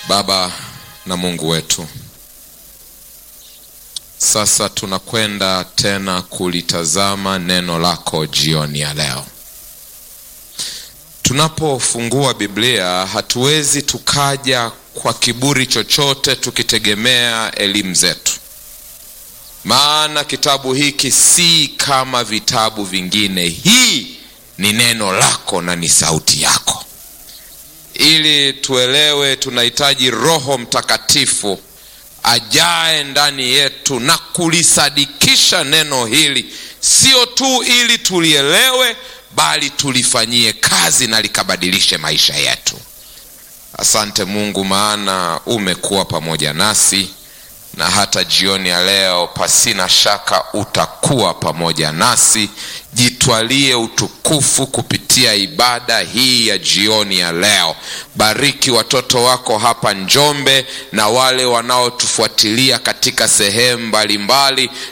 Baba na Mungu wetu, sasa tunakwenda tena kulitazama neno lako jioni ya leo. Tunapofungua Biblia hatuwezi tukaja kwa kiburi chochote tukitegemea elimu zetu, maana kitabu hiki si kama vitabu vingine. Hii ni neno lako na ni sauti yako. Ili tuelewe, tunahitaji Roho Mtakatifu ajae ndani yetu na kulisadikisha neno hili, sio tu ili tulielewe, bali tulifanyie kazi na likabadilishe maisha yetu. Asante Mungu, maana umekuwa pamoja nasi na hata jioni ya leo, pasina shaka utakuwa pamoja nasi. Jitwalie utukufu kupitia ibada hii ya jioni ya leo. Bariki watoto wako hapa Njombe na wale wanaotufuatilia katika sehemu mbalimbali